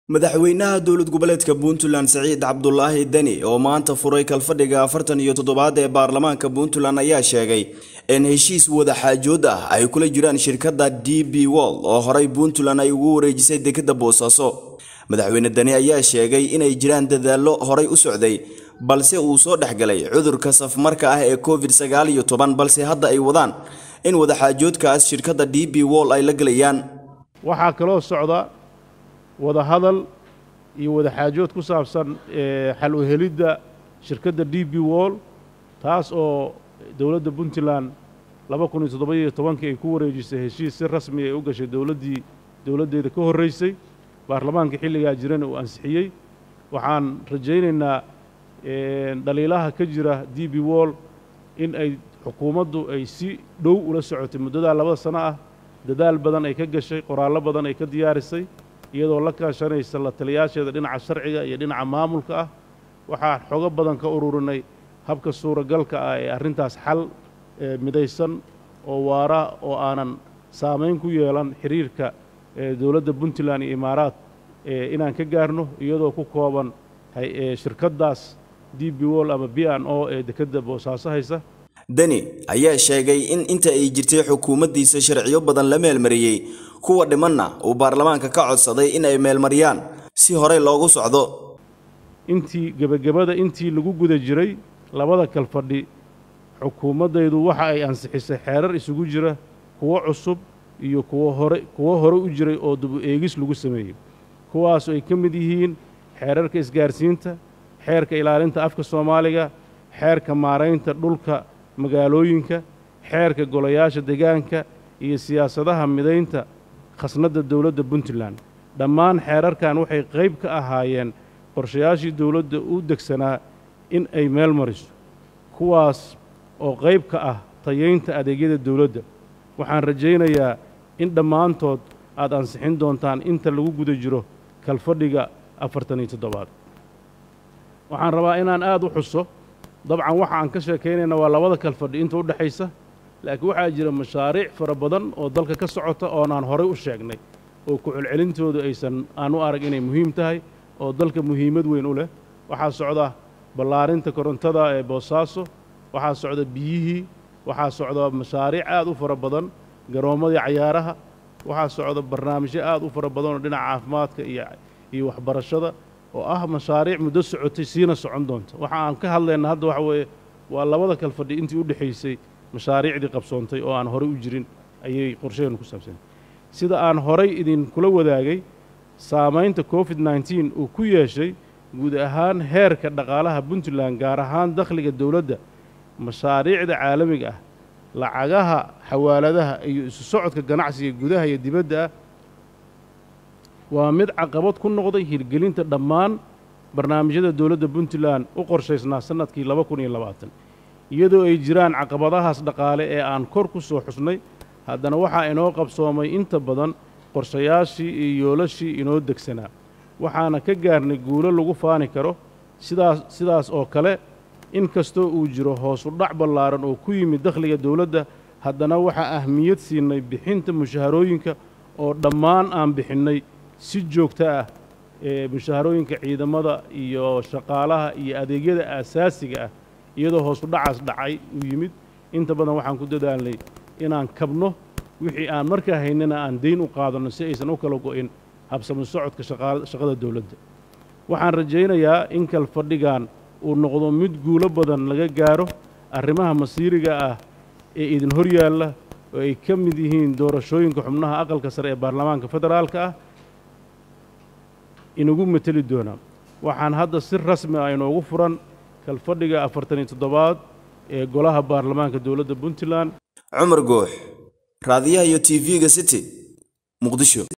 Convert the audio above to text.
madaxweynaha dowlad goboleedka puntland siciid cabdulaahi deni oo maanta furay kalfadhiga afartan iyo toddobaad ee baarlamaanka puntland ayaa sheegay in heshiis wadaxaajood ah ay kula jiraan shirkadda d b wol oo horay puntland ay ugu wareejisay dekadda boosaaso madaxweyne deni ayaa sheegay inay jiraan dadaallo horay u socday balse uu soo dhexgalay cudurka safmarka ah ee covid sagaal iyo toban balse hadda ay wadaan in wadaxaajoodkaas shirkadda d b wol ay la gelayaan waxaa kaloo socda wada hadal iyo wada xaajood ku saabsan xal u helidda shirkadda d b wol taas oo dowladda puntland laba kun iyo toddoba-iyo tobankii ay ku wareejisay heshiis si rasmi ay u gashay dowladdii dowladdeeda ka horraysay baarlamaanka xilligaa jirana uu ansixiyey waxaan rajaynaynaa dhaliilaha ka jira d b wol in ay xukuumaddu ay si dhow ula socotay muddadaa labada sano ah dadaal badan ay ka gashay qoraallo badan ay ka diyaarisay iyadoo la kaashanaysa la taliyaasheeda dhinaca sharciga iyo dhinaca maamulka ah waxaa xogo badan ka ururinay habka suuragalka ah ee arrintaas xal midaysan oo waara oo aanan saamayn ku yeelan xiriirka dowladda puntland iyo imaaraad inaan ka gaarno iyadoo ku kooban shirkaddaas d b wol ama b n o ee dekedda boosaaso haysa deni ayaa sheegay in inta ay jirtay xukuumaddiisa sharciyo badan la meelmariyey kuwa dhimanna uu baarlamaanka ka codsaday in ay meelmariyaan si horey loogu socdo intii gebagabada intii lagu guda jiray labada kalfadhi xukuumaddaydu waxa ay ansixisay xeerar isugu jira kuwo cusub iyo kuwo hore kuwo hore u jiray oo dubu eegis lagu sameeyey kuwaasoo ay ka mid yihiin xeerarka isgaarsiinta xeerka ilaalinta afka soomaaliga xeerka maaraynta dhulka magaalooyinka xeerka golayaasha deegaanka iyo siyaasadaha midaynta khasnadda dowladda puntland dhammaan xeerarkan waxay qayb ka ahaayeen qorshayaashii dowladda u degsanaa in ay meel mariso kuwaas oo qayb ka ah tayaynta adeegyada dowladda waxaan rajaynayaa in dhammaantood aad ansixin doontaan inta lagu guda jiro kalfadhiga afartan iyo toddobaad waxaan rabaa inaan aad u xuso dabcan waxa aan ka sheekaynayna waa labada kalfadhi inta u dhexaysa laakiin waxaa jira mashaariic fara badan oo dalka ka socota oonaan horay u sheegnay oo ku-celcelintoodu aysan aan u arag inay muhiim tahay oo dalka muhiimad weyn u leh waxaa socda ballaarinta korontada ee boosaaso waxaa socda biyihii waxaa socda mashaariic aad u fara badan garoommadii cayaaraha waxaa socda barnaamijyo aad u fara badan oo dhinaca caafimaadka iyo iyo waxbarashada oo ah mashaariic muddo socotay siina socon doonta waxa aan ka hadlayna hadda waxa weeye waa labada kalfadhi intii u dhexaysay mashaariicdii qabsoontay oo aan horey u jirin ayay qorshaheenu ku saabsantay sida aan horay idinkula wadaagay saamaynta covid nneteen uu ku yeeshay guud ahaan heerka dhaqaalaha puntland gaar ahaan dakhliga dowladda mashaariicda caalamiga ah lacagaha xawaaladaha iyo isu socodka ganacsiga gudaha iyo dibadda ah waa mid caqabad ku noqday hirgelinta dhammaan barnaamijyada dowladda puntland u qorshaysnaa sannadkii laba kun iyo labaatan iyadoo ay jiraan caqabadahaas dhaqaale ee aan kor ku soo xusnay haddana waxaa inoo qabsoomay inta badan qorshayaashii iyo yoolashii inoo degsanaa waxaana ka gaarnay guulo lagu faani karo sidaas sidaas oo kale in kastoo uu jiro hoosu dhac ballaaran oo ku yimid dakhliga dowladda haddana waxaa ahmiyad siinay bixinta mushaharooyinka oo dhammaan aan bixinnay si joogto ah ee mushaharooyinka ciidamada iyo shaqaalaha iyo adeegyada aasaasiga ah iyadoo hoosu dhacaas dhacay uu yimid inta badan waxaan ku dadaalnay inaan kabno wixii aan markaa haynana aan dayn u qaadanno si aysan u kala go'in habsamo socodka shaqada dowladda waxaan rajaynayaa in kalfadhigan uu noqdo mid guulo badan laga gaaro arrimaha masiiriga ah ee idin hor yaalla oo ay ka mid yihiin doorashooyinka xubnaha aqalka sare ee baarlamaanka federaalka ah inagu mateli doonaa waxaan hadda si rasmi ah inoogu furan kalfadhiga afartan iyo toddobaad ee golaha baarlamaanka dowladda puntland cumar goox raadiyaha iyo t v-ga city muqdisho